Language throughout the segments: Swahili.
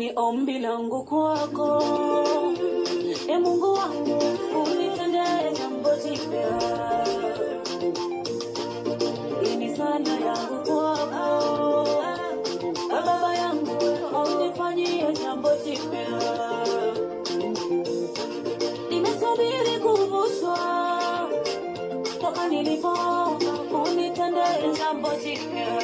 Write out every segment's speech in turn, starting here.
ni ombi langu kwako e mungu wangu unitendee jambo jipya hii ni sala yangu kwako e baba yangu unifanyie jambo jipya nimesubiri kuvushwa toka nilipo unitendee jambo jipya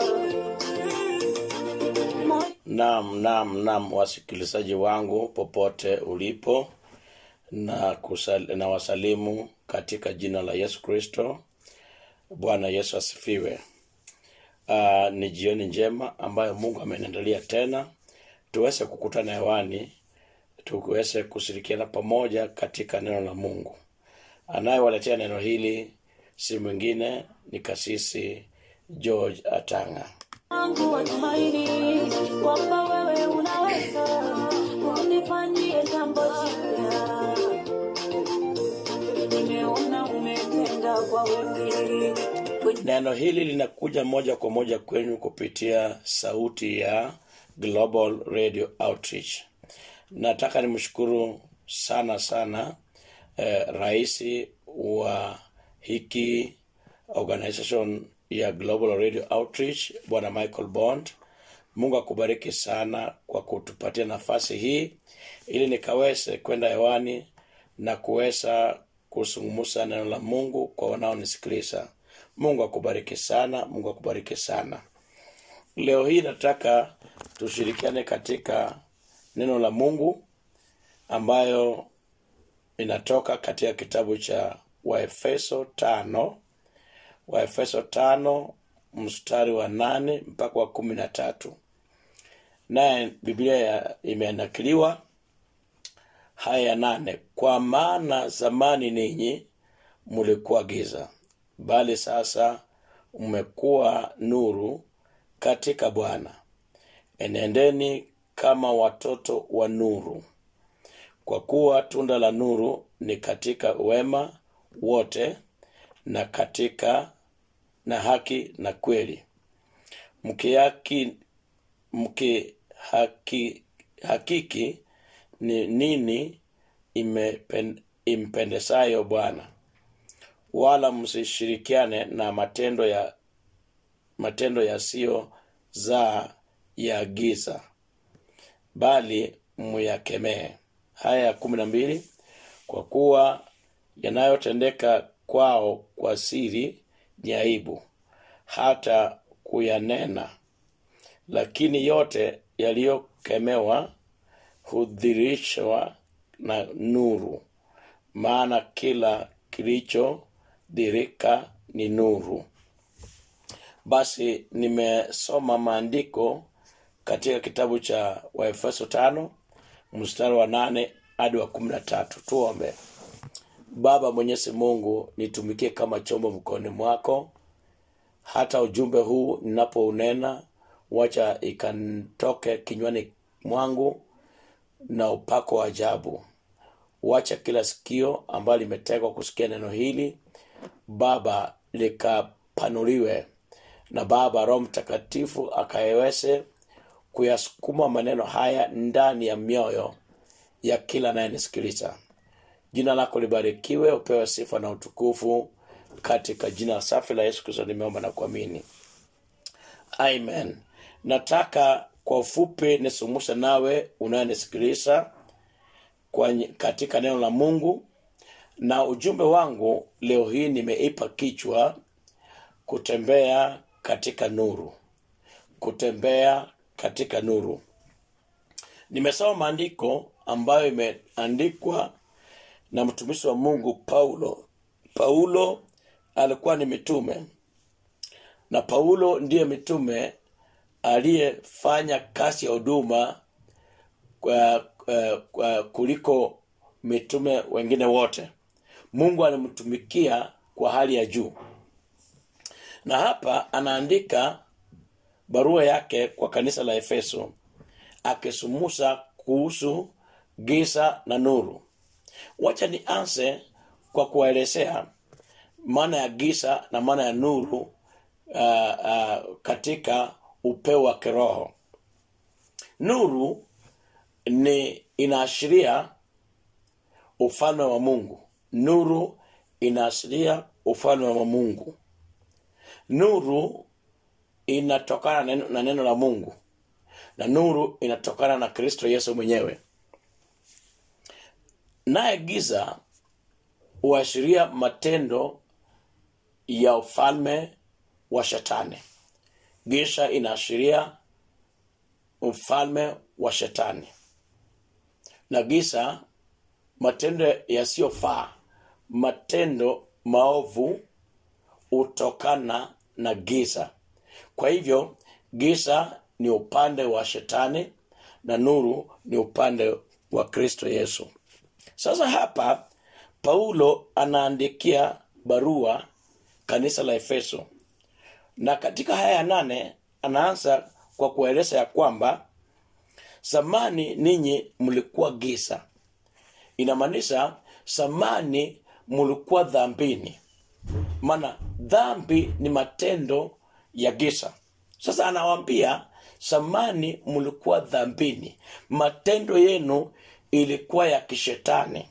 Moyo Naam, naam, naam, wasikilizaji wangu popote ulipo, na, kusal, na wasalimu katika jina la Yesu Kristo. Bwana Yesu asifiwe. Uh, ni jioni njema ambayo Mungu ameniandalia tena tuweze kukutana hewani, tuweze kushirikiana pamoja katika neno la Mungu. Anayewaletea neno hili si mwingine ni kasisi George Atanga. wangu wa tumaini kwamba wewe unaweza unifanyie jambo jipya. Nimeona umetenda kwa wengi kwenye Neno hili linakuja moja kwa moja kwenu kupitia sauti ya Global Radio Outreach. Nataka nimshukuru sana sana eh, rais wa hiki organization ya Global Radio Outreach Bwana Michael Bond. Mungu akubariki sana kwa kutupatia nafasi hii ili nikaweze kwenda hewani na kuweza kuzungumza neno la Mungu kwa wanaonisikiliza. Mungu akubariki sana, Mungu akubariki sana. Leo hii nataka tushirikiane katika neno la Mungu ambayo inatoka katika kitabu cha Waefeso tano Waefeso tano mstari wa nane mpaka wa kumi na tatu naye Biblia ya- imenakiliwa haya ya nane kwa maana zamani ninyi mlikuwa giza bali sasa mmekuwa nuru katika bwana enendeni kama watoto wa nuru kwa kuwa tunda la nuru ni katika wema wote na katika na haki na kweli mkihaki mkihaki hakiki ni nini imepen, impendesayo bwana wala msishirikiane na matendo ya matendo yasiyo zaa ya giza bali muyakemee haya ya kumi na mbili kwa kuwa yanayotendeka kwao kwa siri ni aibu hata kuyanena lakini yote yaliyokemewa hudhirishwa na nuru maana kila kilichodhirika ni nuru basi nimesoma maandiko katika kitabu cha waefeso tano mstari wa nane hadi wa kumi na tatu tuombe baba mwenyezi mungu nitumikie kama chombo mkononi mwako hata ujumbe huu ninapounena wacha ikantoke kinywani mwangu na upako wa ajabu wacha kila sikio ambalo limetegwa kusikia neno hili baba likapanuliwe na baba roho mtakatifu akayeweze kuyasukuma maneno haya ndani ya mioyo ya kila anayenisikiliza jina lako libarikiwe upewe sifa na utukufu katika jina safi la yesu kristo nimeomba na kuamini amen nataka kwa ufupi nisungumze nawe unayenisikiliza kwa katika neno la mungu na ujumbe wangu leo hii nimeipa kichwa kutembea katika nuru kutembea katika nuru nimesoma maandiko ambayo imeandikwa na mtumishi wa mungu paulo paulo alikuwa ni mitume na paulo ndiye mitume aliyefanya kazi ya huduma kwa, kwa, kwa kuliko mitume wengine wote mungu alimtumikia kwa hali ya juu na hapa anaandika barua yake kwa kanisa la efeso akisumusa kuhusu giza na nuru wacha nianze kwa kuwaelezea maana ya giza na maana ya nuru uh, uh, katika upeo wa kiroho nuru ni inaashiria ufalme wa mungu nuru inaashiria ufalme wa mungu nuru inatokana na neno, na neno la mungu na nuru inatokana na kristo yesu mwenyewe naye giza huashiria matendo ya ufalme wa shetani giza inaashiria ufalme wa shetani na giza matendo yasiyofaa matendo maovu hutokana na giza kwa hivyo giza ni upande wa shetani na nuru ni upande wa kristo yesu sasa hapa paulo anaandikia barua kanisa la efeso na katika haya ya nane anaanza kwa kueleza ya kwamba zamani ninyi mlikuwa giza inamaanisha zamani mlikuwa dhambini maana dhambi ni matendo ya giza sasa anawambia zamani mlikuwa dhambini matendo yenu ilikuwa ya kishetani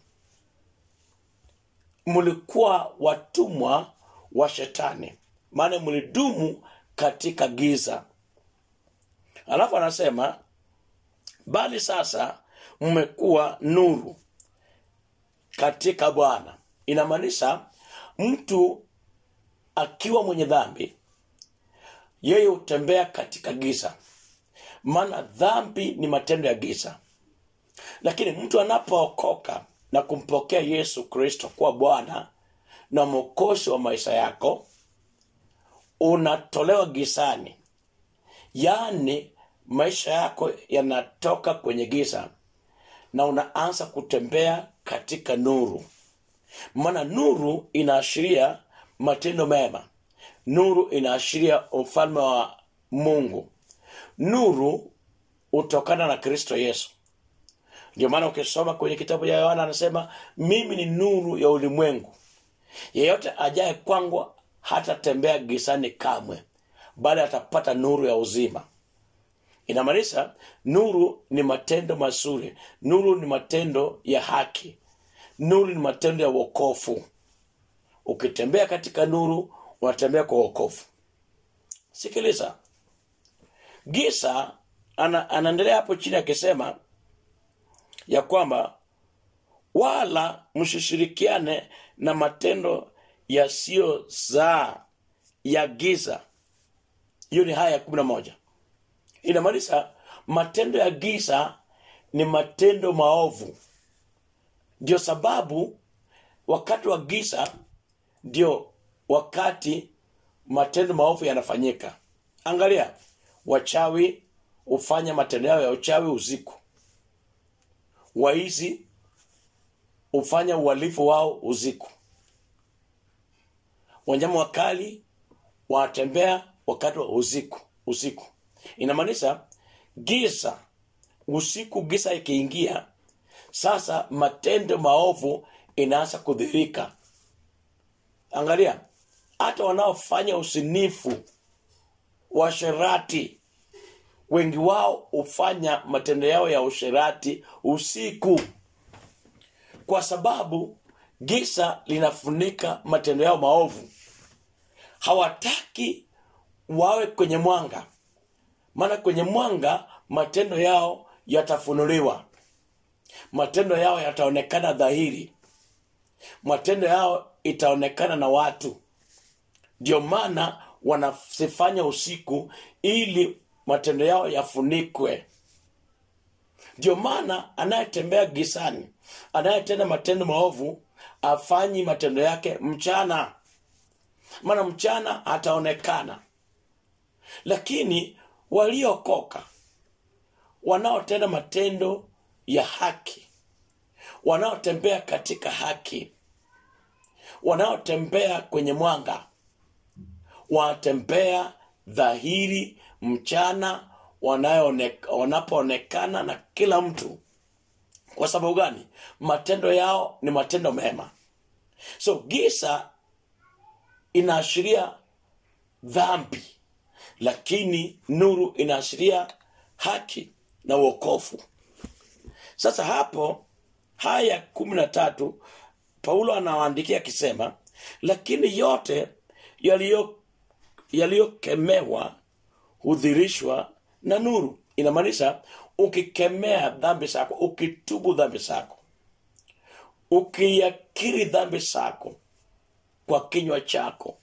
mlikuwa watumwa wa shetani maana mlidumu katika giza alafu anasema bali sasa mmekuwa nuru katika bwana inamaanisha mtu akiwa mwenye dhambi yeye hutembea katika giza maana dhambi ni matendo ya giza lakini mtu anapookoka na kumpokea yesu kristo kuwa bwana na mwokozi wa maisha yako unatolewa gizani yaani maisha yako yanatoka kwenye giza na unaanza kutembea katika nuru maana nuru inaashiria matendo mema nuru inaashiria ufalme wa mungu nuru hutokana na kristo yesu ndio maana ukisoma kwenye kitabu cha yohana anasema mimi ni nuru ya ulimwengu yeyote ajaye kwangu hatatembea gizani kamwe bali atapata nuru ya uzima inamaanisha nuru ni matendo mazuri nuru ni matendo ya haki nuru ni matendo ya wokofu ukitembea katika nuru unatembea kwa wokovu sikiliza gisa ana, anaendelea hapo chini akisema ya kwamba wala msishirikiane na matendo yasiyozaa ya giza hiyo ni haya ya kumi na moja inamaanisha matendo ya giza ni matendo maovu ndio sababu wakati wa giza ndio wakati matendo maovu yanafanyika angalia wachawi hufanya matendo yao ya uchawi usiku waizi hufanya uhalifu wao usiku wanyama wakali wanatembea wakati wa usiku usiku inamaanisha giza usiku giza ikiingia sasa matendo maovu inaanza kudhirika angalia hata wanaofanya usinifu washerati wengi wao hufanya matendo yao ya usherati usiku kwa sababu giza linafunika matendo yao maovu hawataki wawe kwenye mwanga maana kwenye mwanga matendo yao yatafunuliwa matendo yao yataonekana dhahiri matendo yao itaonekana na watu ndio maana wanasifanya usiku ili matendo yao yafunikwe ndio maana anayetembea gisani anayetenda matendo maovu afanyi matendo yake mchana maana mchana ataonekana lakini waliokoka wanaotenda matendo ya haki wanaotembea katika haki wanaotembea kwenye mwanga wanatembea dhahiri mchana wanayoone- wanapoonekana na kila mtu kwa sababu gani matendo yao ni matendo mema so gisa inaashiria dhambi lakini nuru inaashiria haki na uokofu sasa hapo haya kumi na tatu paulo anawaandikia akisema lakini yote yaliyo yaliyokemewa hudhirishwa na nuru inamaanisha ukikemea dhambi zako ukitubu dhambi zako ukiakiri dhambi zako kwa kinywa chako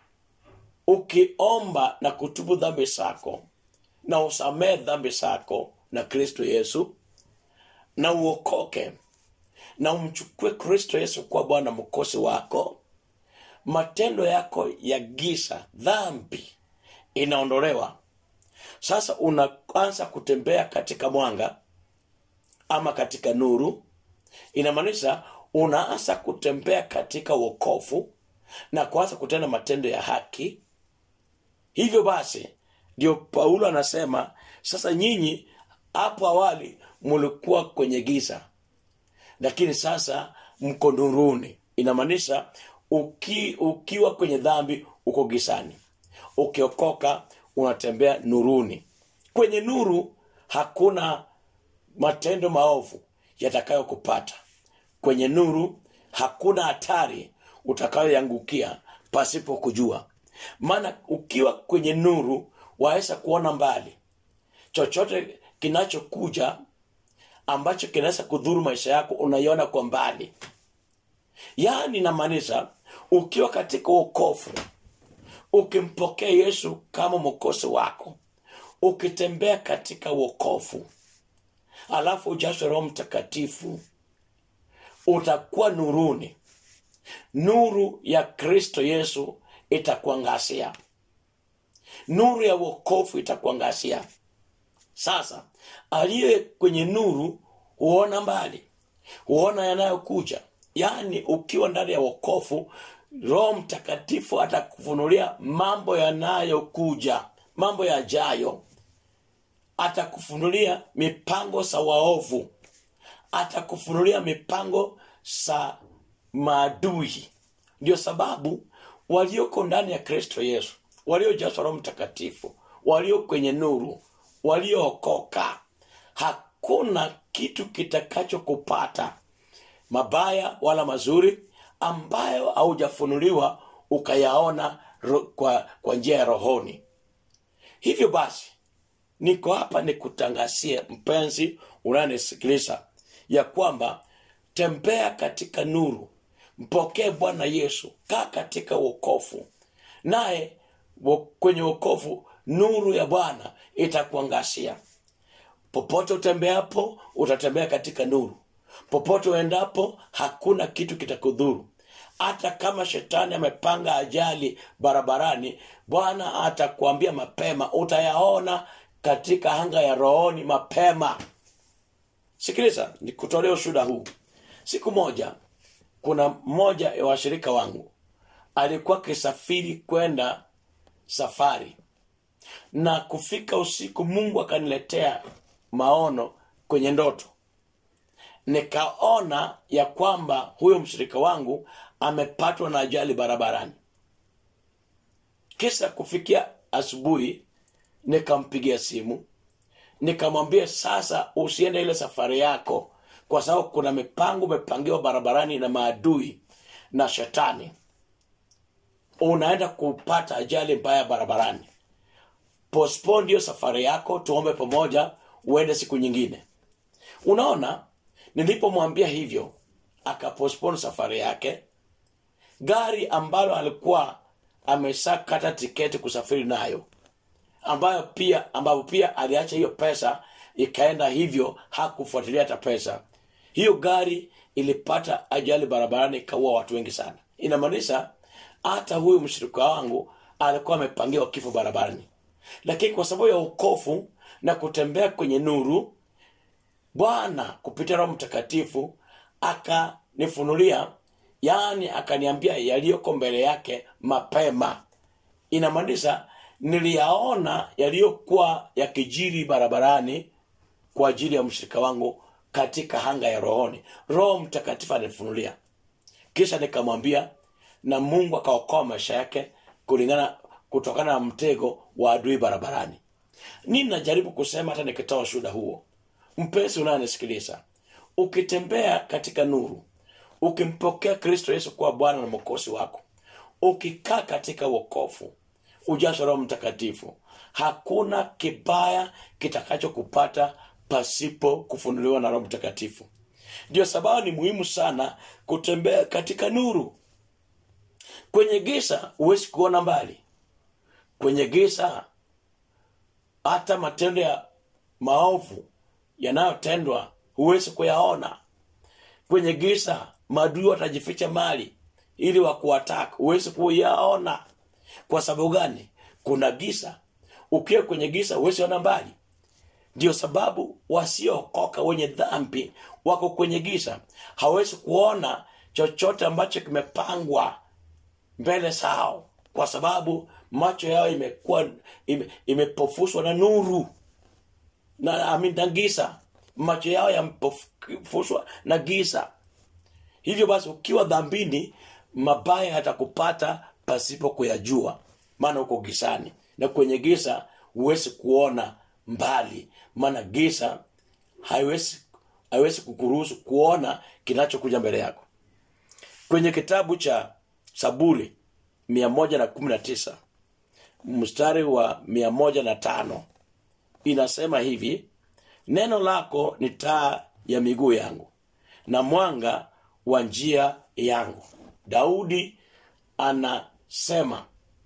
ukiomba na kutubu dhambi zako na usamee dhambi zako na kristo yesu na uokoke na umchukue kristo yesu kuwa bwana mkosi wako matendo yako ya giza dhambi inaondolewa sasa unaanza kutembea katika mwanga ama katika nuru inamaanisha unaanza kutembea katika wokovu na kuanza kutenda matendo ya haki hivyo basi ndio paulo anasema sasa nyinyi hapo awali mulikuwa kwenye giza lakini sasa mko nuruni inamaanisha uki, ukiwa kwenye dhambi uko gizani ukiokoka unatembea nuruni kwenye nuru hakuna matendo maovu yatakayokupata kwenye nuru hakuna hatari utakayoangukia pasipo kujua maana ukiwa kwenye nuru waweza kuona mbali chochote kinachokuja ambacho kinaweza kudhuru maisha yako unaiona kwa mbali yaani namaanisha ukiwa katika uokofu ukimpokea yesu kama mwokozi wako ukitembea katika uokofu alafu ujaswe roho mtakatifu utakuwa nuruni nuru ya kristo yesu itakuangazia nuru ya uokofu itakuangazia sasa aliye kwenye nuru huona mbali huona yanayokuja yaani ukiwa ndani ya wokofu roho mtakatifu atakufunulia mambo yanayokuja mambo yajayo atakufunulia mipango za waovu atakufunulia mipango za maadui ndio sababu walioko ndani ya kristo yesu waliojazwa roho mtakatifu walio kwenye nuru waliookoka hakuna kitu kitakachokupata mabaya wala mazuri ambayo haujafunuliwa ukayaona ro, kwa, kwa njia ya rohoni hivyo basi niko hapa nikutangazie mpenzi unayenisikiliza ya kwamba tembea katika nuru mpokee bwana yesu kaa katika wokofu naye wo- kwenye wokovu nuru ya bwana itakuangazia popote utembeapo utatembea katika nuru popote uendapo hakuna kitu kitakudhuru hata kama shetani amepanga ajali barabarani bwana atakuambia mapema utayaona katika anga ya rohoni mapema sikiliza nikutolea ushuda huu siku moja kuna mmoja ya washirika wangu alikuwa akisafiri kwenda safari na kufika usiku mungu akaniletea maono kwenye ndoto nikaona ya kwamba huyo mshirika wangu amepatwa na ajali barabarani kisha kufikia asubuhi nikampigia simu nikamwambia sasa usiende ile safari yako kwa sababu kuna mipango umepangiwa barabarani na maadui na shetani unaenda kupata ajali mbaya barabarani postpone hiyo safari yako tuombe pamoja uende siku nyingine unaona nilipomwambia hivyo akapostpone safari yake gari ambalo alikuwa ameshakata tiketi kusafiri nayo ambayo pia ambapo pia aliacha hiyo pesa ikaenda hivyo hakufuatilia hata pesa hiyo gari ilipata ajali barabarani ikaua watu wengi sana inamaanisha hata huyu mshirika wangu alikuwa amepangiwa kifo barabarani lakini kwa sababu ya ukofu na kutembea kwenye nuru bwana kupitia roho mtakatifu akanifunulia yaani akaniambia yaliyoko mbele yake mapema inamaanisha niliyaona yaliyokuwa yakijiri barabarani kwa ajili ya mshirika wangu katika hanga ya rohoni roho mtakatifu anifunulia kisha nikamwambia na mungu akaokoa maisha yake kulingana kutokana na mtego wa adui barabarani nini najaribu kusema hata nikitoa shuhuda huo mpenzi unayenisikiliza ukitembea katika nuru ukimpokea kristo yesu kuwa bwana na mwokozi wako ukikaa katika wokovu ujazo roho mtakatifu hakuna kibaya kitakachokupata pasipo kufunuliwa na roho mtakatifu ndio sababu ni muhimu sana kutembea katika nuru kwenye giza huwezi kuona mbali kwenye giza hata matendo ya maovu yanayotendwa huwezi kuyaona kwenye giza maadui watajificha mali ili wakuataka huwezi kuyaona kwa sababu gani kuna giza ukiwa kwenye giza huwezi ona mbali ndio sababu wasiookoka wenye dhambi wako kwenye giza hawezi kuona chochote ambacho kimepangwa mbele zao kwa sababu macho yao imekuwa ime, imepofushwa na nuru na amin, na giza macho yao yamepofushwa na giza hivyo basi ukiwa dhambini mabaya yatakupata pasipo kuyajua maana uko gizani na kwenye giza huwezi kuona mbali maana giza haiwezi haiwezi kukuruhusu kuona kinachokuja mbele yako kwenye kitabu cha saburi mia moja na kumi na tisa mstari wa mia moja na tano inasema hivi neno lako ni taa ya miguu yangu na mwanga wa njia yangu daudi anasema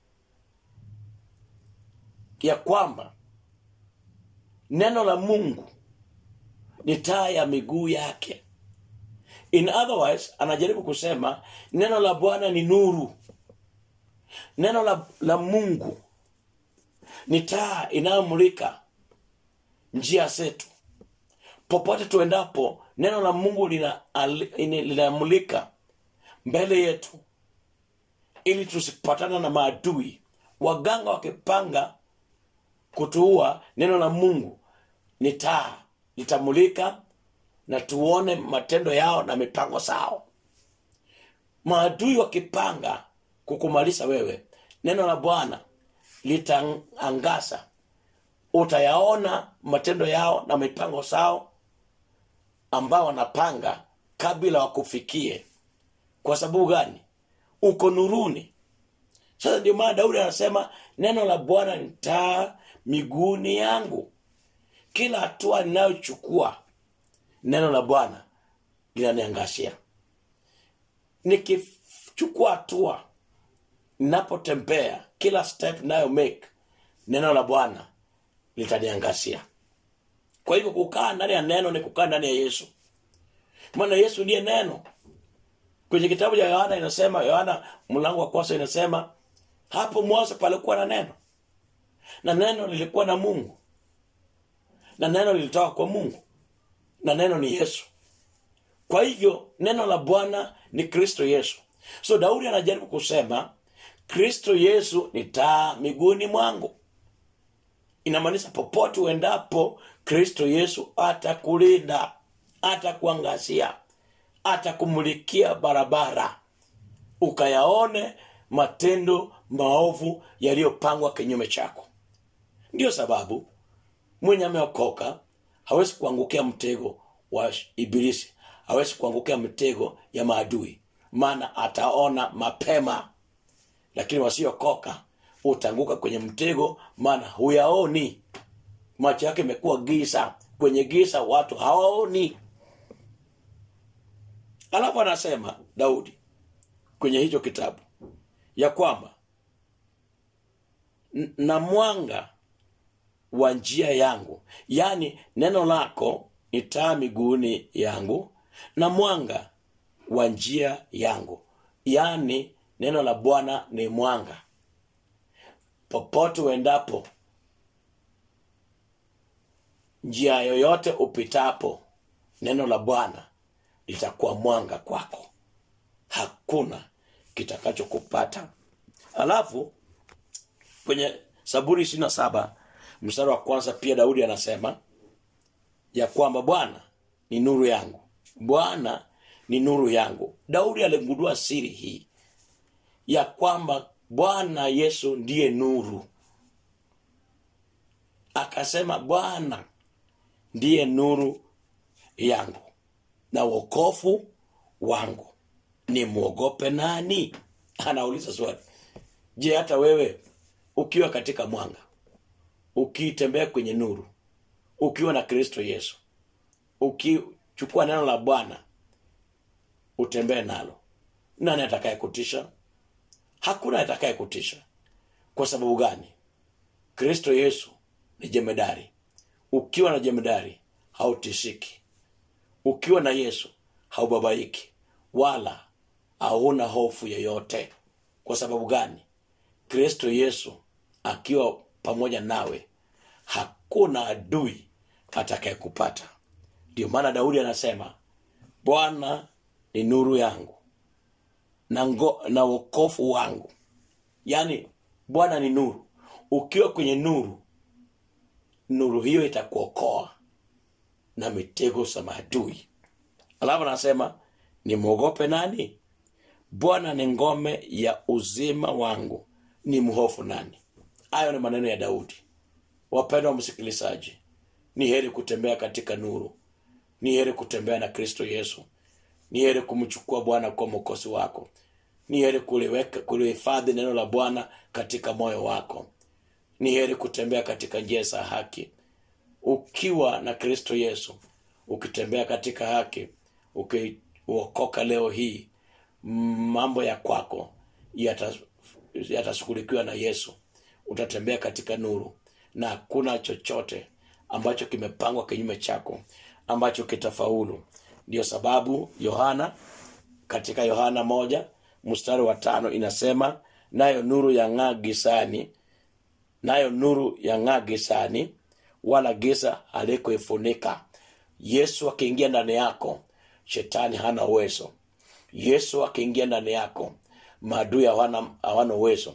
ya kwamba neno la mungu ni taa ya miguu yake in otherwise anajaribu kusema neno la bwana ni nuru neno la, la mungu ni taa inayomulika njia zetu popote tuendapo neno la mungu linamulika lina, linamulika mbele yetu ili tusipatana na maadui waganga wakipanga kutuua neno la mungu ni taa litamulika na tuone matendo yao na mipango sao maadui wakipanga kukumalisha wewe neno la bwana litaangaza utayaona matendo yao na mipango sao ambao wanapanga kabla wakufikie kwa sababu gani uko nuruni sasa ndio maana daudi anasema neno la bwana ni taa miguuni yangu kila hatua ninayochukua neno la bwana linaniangashia nikichukua hatua ninapotembea kila step nayo make neno la bwana litaniangazia kwa hivyo kukaa ndani ya neno ni kukaa ndani ya yesu maana yesu ndiye neno kwenye kitabu cha yohana inasema yohana mlango wa kwanza inasema hapo mwanzo palikuwa na neno na neno lilikuwa na mungu na neno lilitoka kwa mungu na neno ni yesu kwa hivyo neno la bwana ni kristo yesu so daudi anajaribu kusema kristo yesu ni taa miguuni mwangu inamaanisha popote uendapo kristo yesu atakulinda atakuangazia atakumulikia barabara ukayaone matendo maovu yaliyopangwa kinyume chako ndiyo sababu mwenye ameokoka hawezi kuangukia mtego wa ibilisi hawezi kuangukia mtego ya maadui maana ataona mapema lakini wasiokoka utaanguka kwenye mtego maana huyaoni macho yake imekuwa giza kwenye giza watu hawaoni alafu anasema daudi kwenye hicho kitabu ya kwamba "N- na mwanga wa njia yangu yaani neno lako ni taa miguuni yangu na mwanga wa njia yangu yaani neno la bwana ni mwanga popote uendapo njia yoyote upitapo neno la bwana litakuwa mwanga kwako hakuna kitakachokupata alafu kwenye saburi ishiri na saba mstari wa kwanza pia daudi anasema ya kwamba bwana ni nuru yangu bwana ni nuru yangu daudi aligundua siri hii ya kwamba bwana yesu ndiye nuru akasema bwana ndiye nuru yangu na wokofu wangu nimwogope nani anauliza swali je hata wewe ukiwa katika mwanga ukitembea kwenye nuru ukiwa na kristo yesu ukichukua neno la bwana utembee nalo nani atakaye kutisha hakuna atakaye kutisha kwa sababu gani kristo yesu ni jemedari ukiwa na jemedari hautishiki ukiwa na yesu haubabaiki wala hauna hofu yoyote kwa sababu gani kristo yesu akiwa pamoja nawe hakuna adui atakayekupata ndio maana daudi anasema bwana ni nuru yangu na, ngo, na wokofu wangu yaani bwana ni nuru ukiwa kwenye nuru nuru hiyo itakuokoa na mitego za maadui alafu anasema nimwogope nani bwana ni ngome ya uzima wangu ni mhofu nani hayo ni maneno ya daudi wapendwa msikilizaji ni heri kutembea katika nuru ni heri kutembea na kristo yesu ni heri kumchukua bwana kwa mokosi wako ni heri kuliweka kulihifadhi neno la bwana katika moyo wako ni heri kutembea katika njia za haki ukiwa na kristo yesu ukitembea katika haki ukiokoka leo hii mambo ya kwako yata- yatashughulikiwa na yesu utatembea katika nuru na hakuna chochote ambacho kimepangwa kinyume chako ambacho kitafaulu ndiyo sababu yohana katika yohana moja mstari wa tano inasema nayo nuru yang'aa gisani nayo nuru yang'aa gisani wala giza halikuifunika yesu akiingia ndani yako shetani hana uwezo yesu akiingia ndani yako maadui hawana hawana uwezo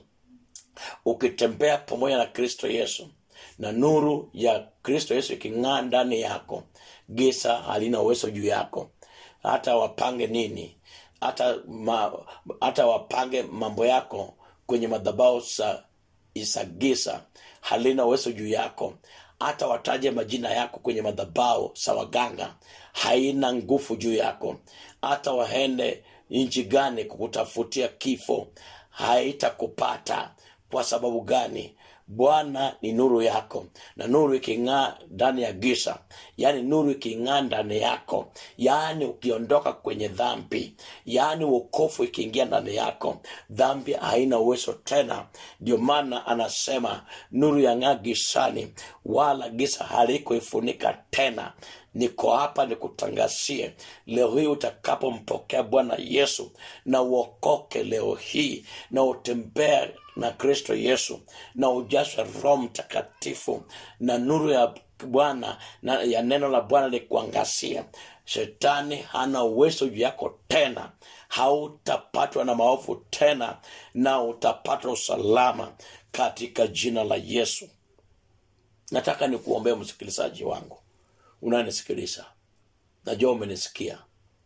ukitembea pamoja na kristo yesu na nuru ya kristo yesu iking'aa ndani yako gisa halina uwezo juu yako hata wapange nini hata ma, hata wapange mambo yako kwenye madhabao za za gisa halina uwezo juu yako hata wataje majina yako kwenye madhabao za waganga haina nguvu juu yako hata waende nchi gani kukutafutia kifo haitakupata kwa sababu gani bwana ni nuru yako na nuru iking'aa ndani ya gisa yaani nuru iking'aa ndani yako yaani ukiondoka kwenye dhambi yaani uokofu ikiingia ndani yako dhambi haina uwezo tena ndio maana anasema nuru yang'aa gisani wala gisa halikuifunika tena niko hapa nikutangazie leo hii utakapompokea bwana yesu na uokoke leo hii na utembee na kristo yesu na ujaswe roho mtakatifu na nuru ya bwana na ya neno la bwana likuangasia shetani hana uwezo juu yako tena hautapatwa na maovu tena na utapata usalama katika jina la yesu nataka nikuombee msikilizaji wangu unanisikiliza najua umenisikia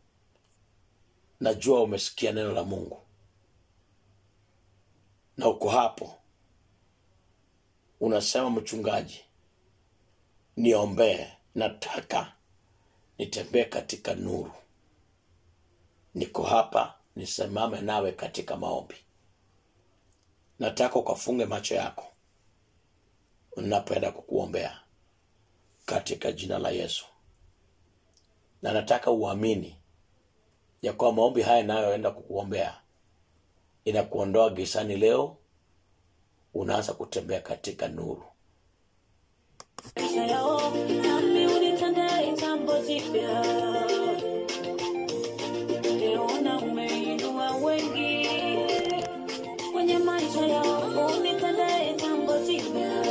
najua umesikia neno la mungu na uko hapo unasema mchungaji niombee nataka nitembee katika nuru niko hapa nisimame nawe katika maombi nataka ukafunge macho yako napenda kukuombea katika jina la yesu na nataka uamini ya kuwa maombi haya inayoenda kukuombea inakuondoa gisani leo unaanza kutembea katika nuru maisha yao nami unitendee jambo jipya Nimeona umeinua wengi kwenye maisha yao unitendee jambo jipya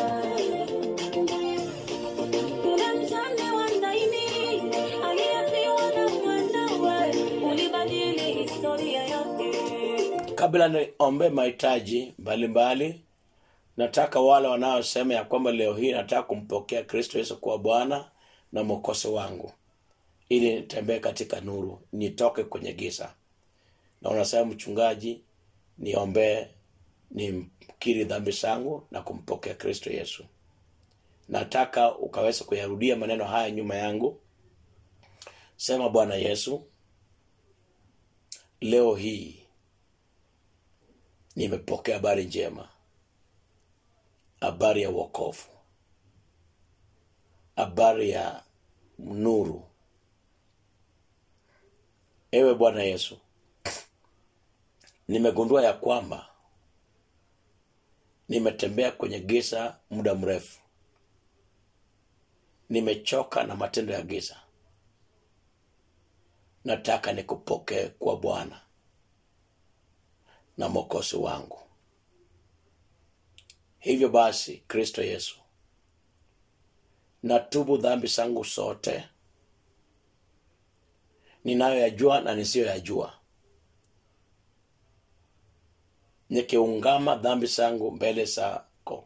yule mjane wa Naini aliyefiwa na mwanawe ulibadili historia yake kabla niombe mahitaji mbalimbali nataka wale wanaosema ya kwamba leo hii nataka kumpokea kristo yesu kuwa bwana na mwokozi wangu ili nitembee katika nuru nitoke kwenye giza na unasema mchungaji niombee nimkiri dhambi zangu na kumpokea kristo yesu nataka ukaweza kuyarudia maneno haya nyuma yangu sema bwana yesu leo hii nimepokea habari njema habari ya uokovu habari ya nuru ewe bwana yesu nimegundua ya kwamba nimetembea kwenye giza muda mrefu nimechoka na matendo ya giza nataka nikupokee kwa bwana na mokosi wangu hivyo basi kristo yesu natubu dhambi zangu zote ninayoyajua na nisiyoyajua nikiungama dhambi zangu mbele zako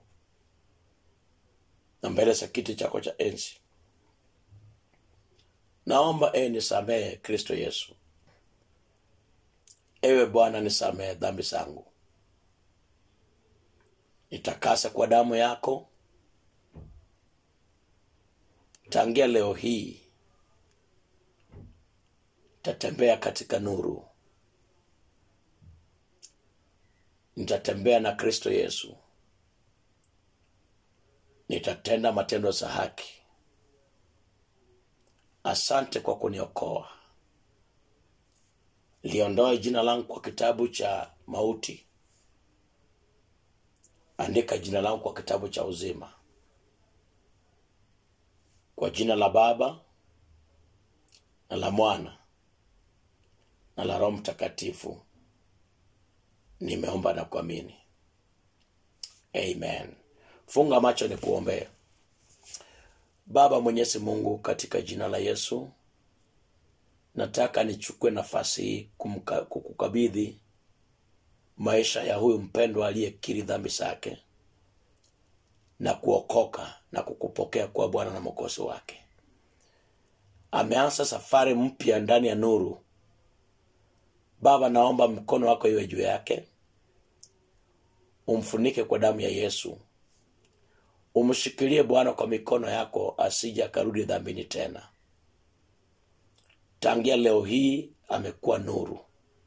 na mbele za kiti chako cha enzi naomba e nisamehe kristo yesu ewe bwana nisamehe dhambi zangu nitakase kwa damu yako tangia leo hii nitatembea katika nuru nitatembea na kristo yesu nitatenda matendo za haki asante kwa kuniokoa liondoe jina langu kwa kitabu cha mauti andika jina langu kwa kitabu cha uzima kwa jina la baba na la mwana na la roho mtakatifu nimeomba na kuamini amen funga macho ni kuombea baba mwenyezi mungu katika jina la yesu nataka nichukue nafasi hii kumka- kukukabidhi maisha ya huyu mpendwa aliyekiri dhambi zake na kuokoka na kukupokea kuwa bwana na mokozi wake ameanza safari mpya ndani ya nuru baba naomba mkono wako iwe juu yake umfunike kwa damu ya yesu umshikilie bwana kwa mikono yako asije akarudi dhambini tena tangia leo hii amekuwa nuru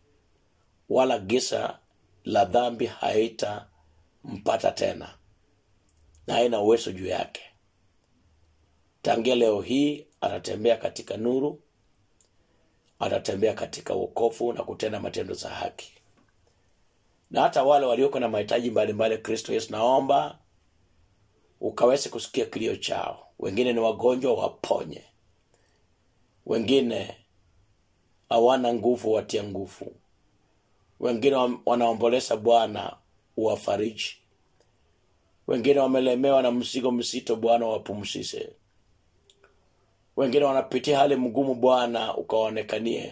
wala gisa la dhambi haitampata tena na haina uwezo juu yake tangia leo hii atatembea katika nuru atatembea katika wokovu na kutenda matendo za haki na hata wale walioko na mahitaji mbalimbali kristo yesu naomba ukaweze kusikia kilio chao wengine ni wagonjwa waponye wengine hawana nguvu watia nguvu wengine wam- wanaomboleza bwana uwafariji wengine wamelemewa na mzigo mzito bwana wapumzishe wengine wanapitia hali mgumu bwana ukawaonekanie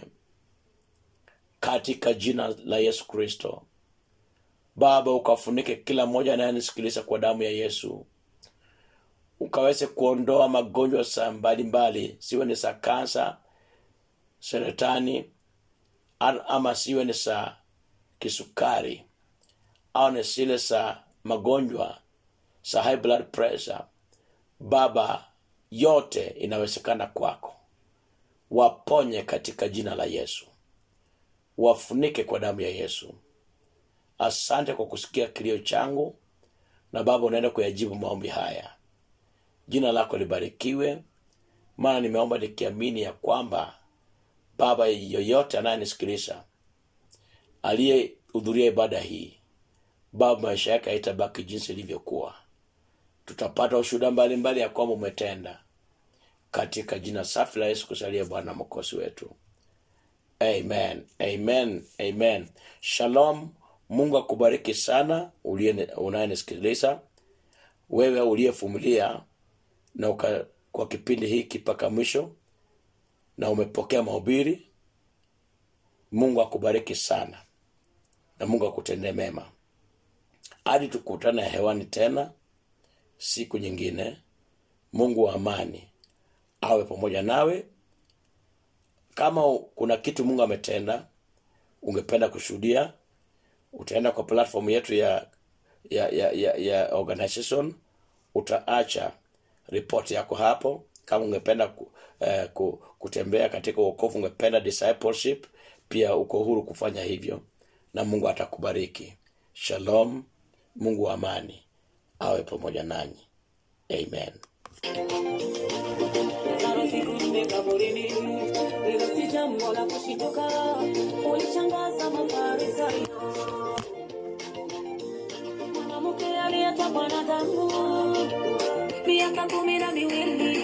katika jina la yesu kristo baba ukafunike kila mmoja anayenisikiliza kwa damu ya yesu ukaweze kuondoa magonjwa sa mbalimbali siwe ni za kansa seretani a- ama siwe ni za kisukari au ni zile za magonjwa za high blood pressure baba yote inawezekana kwako waponye katika jina la yesu wafunike kwa damu ya yesu asante kwa kusikia kilio changu na baba unaenda kuyajibu maombi haya jina lako libarikiwe maana nimeomba nikiamini ya kwamba baba yoyote anayenisikiliza aliyehudhuria ibada hii baba maisha yake haitabaki jinsi ilivyokuwa tutapata ushuhuda mbalimbali ya kwamba umetenda katika jina safi la yesu kusalia bwana mokosi wetu amen amen amen shalom mungu akubariki sana uliye- unayenisikiliza wewe uliyevumilia na uka, kwa kipindi hiki mpaka mwisho na umepokea mahubiri mungu akubariki sana na mungu akutendee mema hadi tukutane hewani tena siku nyingine mungu wa amani awe pamoja nawe kama u- kuna kitu mungu ametenda ungependa kushuhudia utaenda kwa platform yetu ya ya ya, ya, ya organization utaacha ripoti yako hapo kama ungependa ku, eh, ku, kutembea katika uokovu ungependa discipleship pia uko huru kufanya hivyo na mungu atakubariki shalom mungu wa amani awe pamoja nanyi amen Lazaro siku nne kaburini, hilo si jambo la kushituka, ulishangaza Mafarisayo. Mwanamke aliyetokwa na damu miaka kumi na miwili